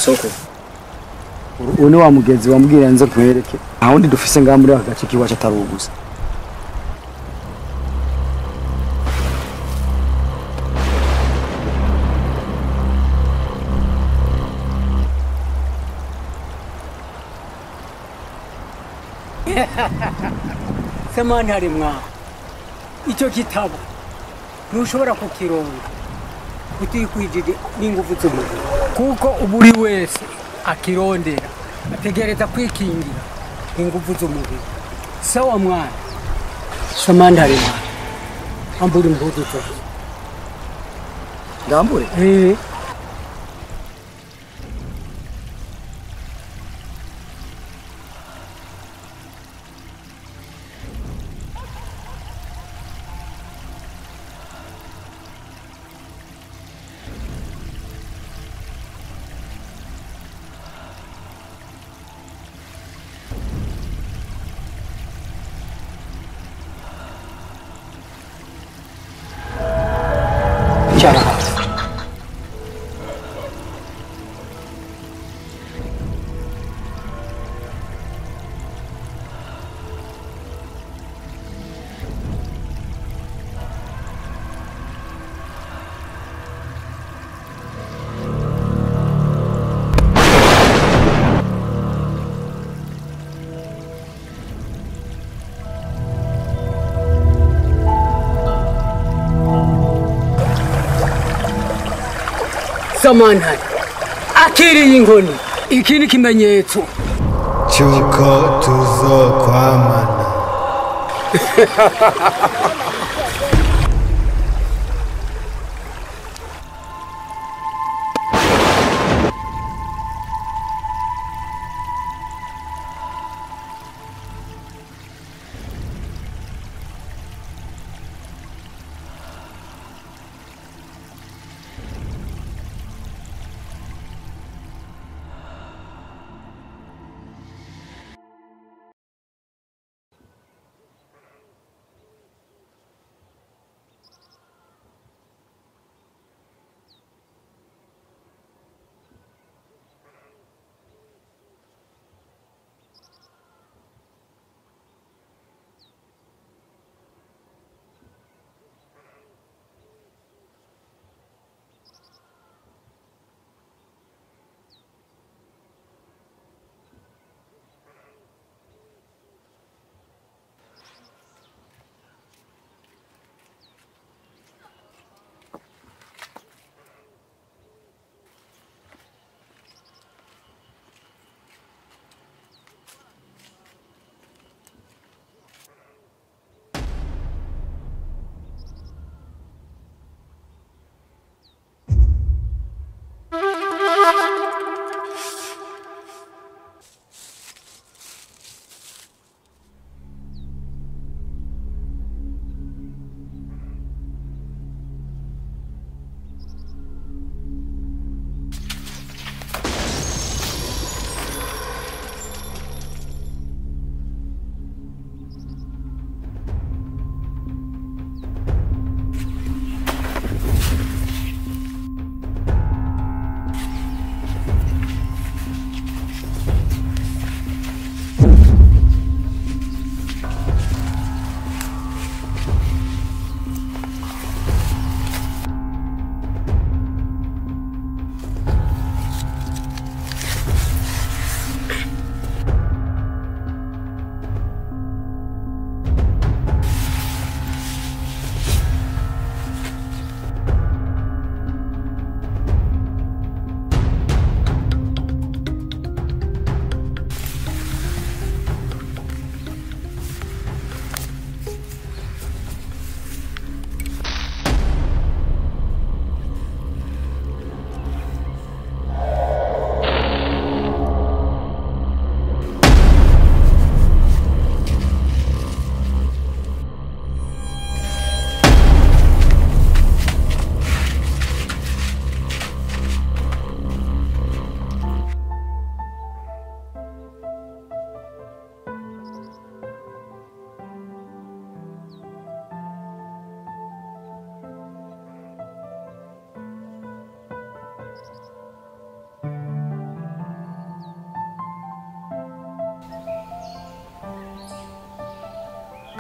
soko ubu ni wa mugenzi wambwira nze nkwereke nta wundi dufise ngaha muri aka gace k'iwacu atari ubu gusa samani hari mwaho icyo gitabo ntushobora kukironga utikwigije n'ingufu z'umubiri kuko buri wese akirondera ategereza kwikingira ingufu z'umubiri sawa mwana samani hari mwaho ambura impuzu zose ndambure Eh, cyara samani hari akiriye inkoni iki ni ikimenyetso cy'uko tuzokwamana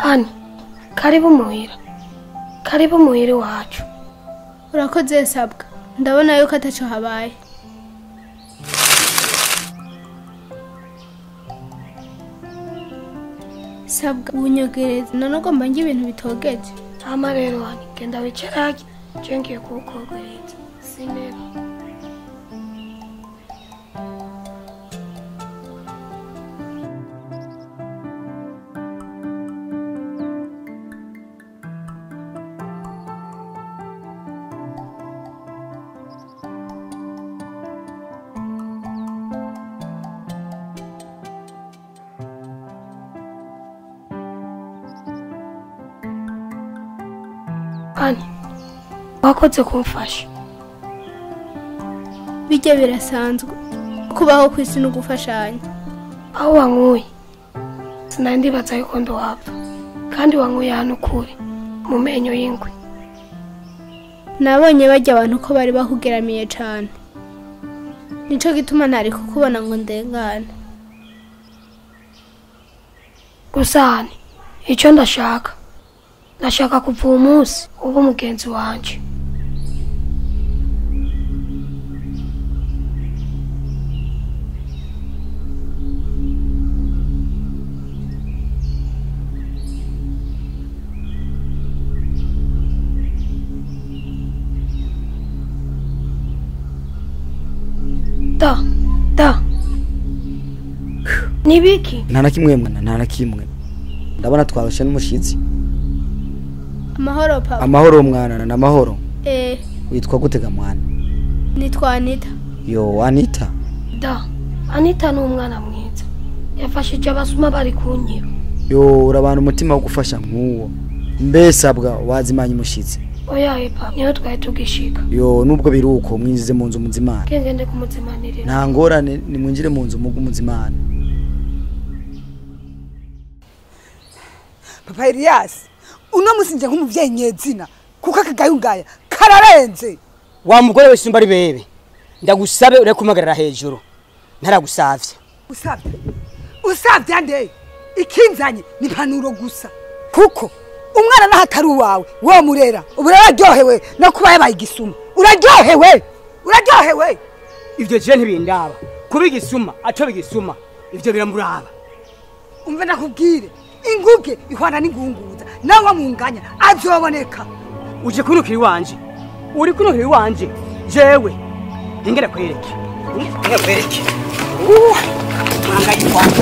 hani karibu muhira karibu muhira iwacu urakoze sabwa ndabona yuko ataco habaye sabwa ubunyogereza none ugomba njye ibintu bitogeje hama rero hani genda wicarage je ngiye kuwukogereza sinema hani wakoze kumfasha bijya birasanzwe kubaho ku isi no gufashanya aho wankuye sinari ndibaza yuko ndohapfa kandi wankuye hano ukuri mu menyo y'ingwe nabonye bajya abantu ko bari bakugeramiye cane nico gituma ntari kukubona ngo ndengane gusa hani icyo ndashaka ndashaka kuva uwo munsi uba umugenzi wanje da da nibiki nta na kimwe mwana nta na kimwe ndabona twaroshe n'umushitsi amahoro papa amahoro mwana na amahoro eh witwa gutega mwana nitwa anita yo anita da anita ni umwana mwiza yafashije abasuma bari kunyiba yo urabana umutima wo gufasha nk'uwo mbese abwa wazimanya umushitsi oya epa niyo twari tugishika yo nubwo biri uko mwinjize mu nzu muzimana kengende kumuzimanirira nta ngorane nimwinjire mu nzu mugu muzimana papa Elias uno musi nje nk'umuvyeyi nyezina kuko akagayungaya kararenze wa mugore wese umba ari bebe ndagusabe ureke kumpagarara hejuru ntaragusavye usavye usavye ande ikinzanye ni impanuro gusa kuko umwana naho atari uwawe wo murera ubu uraryohewe no kuba yabaye igisuma uraryohewe uraryohewe ivyo je ntibindaba kuba igisuma aco bigisuma ivyo biramuraba umve nakubwire inguge ihwana n'ingunguza nawe wamunganya azoboneka uje kunukira iwanje uri kunukira iwanje jewe ingera kwereke ingera kwereke Uh, mwangayi wanje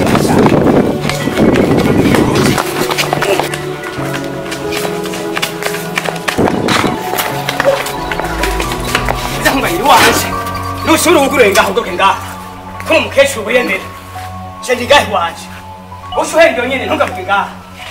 nzamubahira iwanje nushobora gukura ngaho ugoke ngaho ko umukecuru wiyemera je ndi ngaho iwanje ushuhere iyo nyene ntugavuge ngaho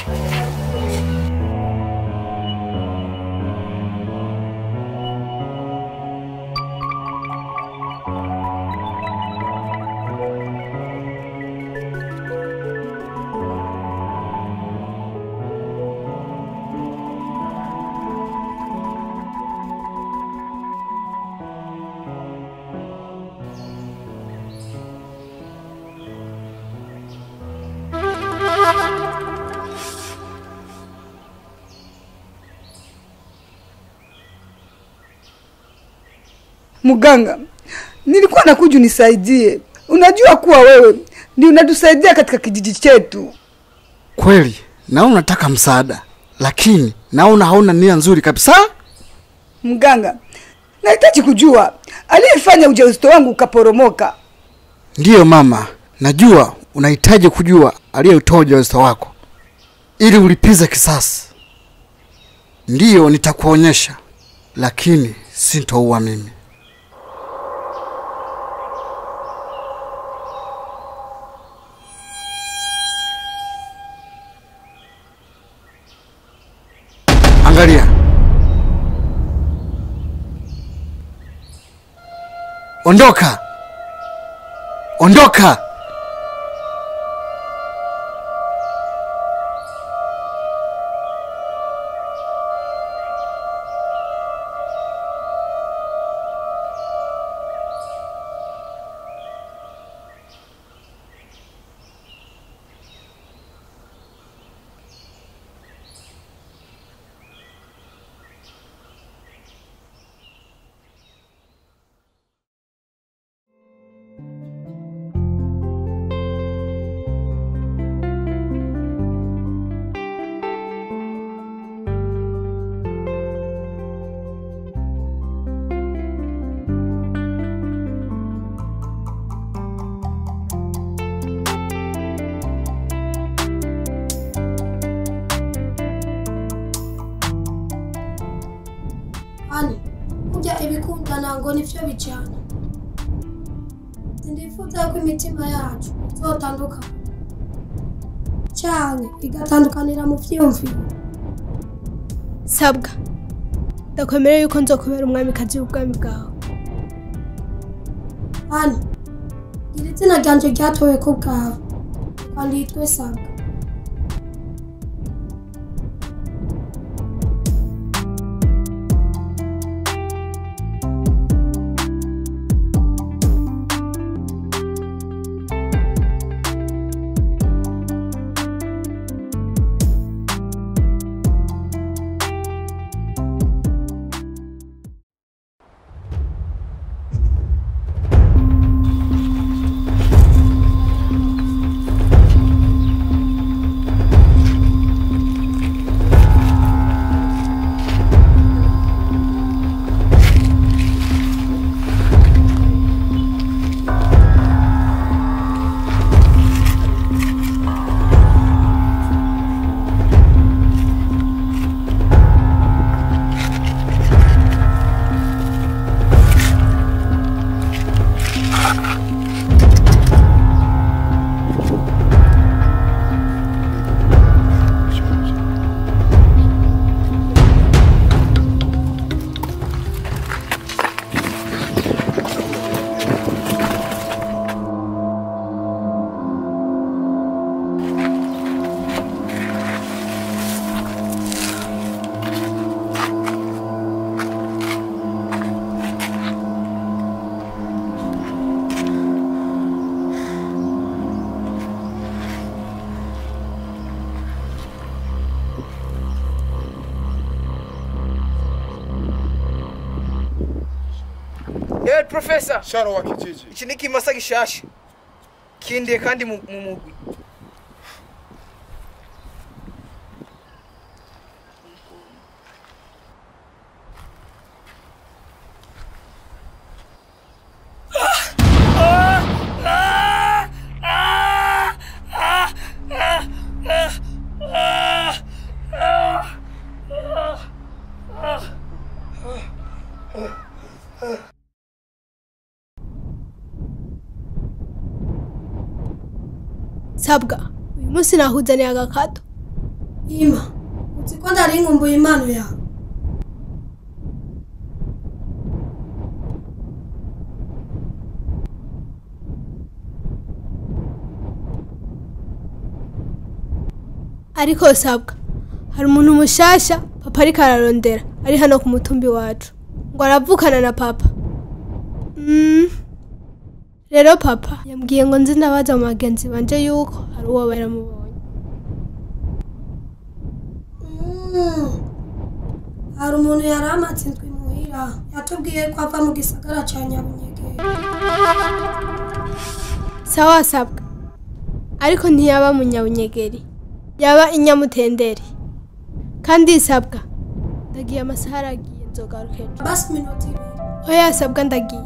muganga nilikuwa nakuja unisaidie unajua kuwa wewe ndio unatusaidia katika kijiji chetu Kweli naona unataka msaada, lakini naona hauna nia nzuri kabisa. mganga nahitaji kujua aliyefanya ujauzito wangu ukaporomoka Ndiyo mama, najua unahitaji kujua aliyeutoa ujauzito wako ili ulipize kisasi. Ndiyo, nitakuonyesha, lakini sintoua mimi. Angalia, ondoka, ondoka. ngo nivyo bijana sindifuza ko imitima yacu izotandukana canke igatandukanira mu vyiyumviro sabwa ndakwemera yuko nzokubera umwamikazi w'ubwami bwawe hano iri zina ryanje ryatowe ku bwawe kandi yitwe sabwa Eh, profesa Sharo wa kijiji. iki ni ikimasa gishasha kindiye kandi mu mu mugwi sabwa uyu munsi nahuzaniye agakato ima uzi ko ndari nkumbuye impano yawe ariko sabwa hari umuntu mushasha papa ariko ararondera ari hano ku mutumbi wacu ngo aravukana na papa Mm. rero papa yambwiye ngo nzi ndabaza mu bagenzi banje yuko hari uwo baramubonye Mm. hari umuntu yari amatsinzwe imuhira yatubwiye ko ava mu gisagara ca nyabunyegere sawa sabwa ariko ntiyaba munyabunyegeri yaba inyamutenderi kandi sabwa ndagiye amasaha aragiye nzogaruka ejo basi minota ibiri oya sabwa ndagiye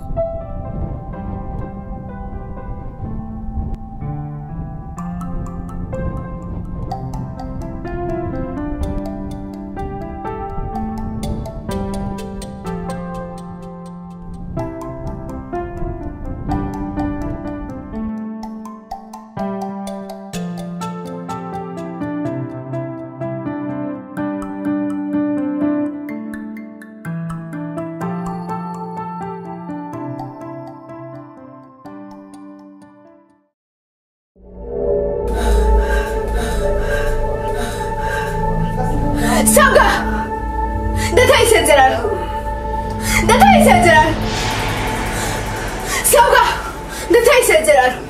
sabwa ndataye isezerano ndataye isezerano sabwa ndataye isezerano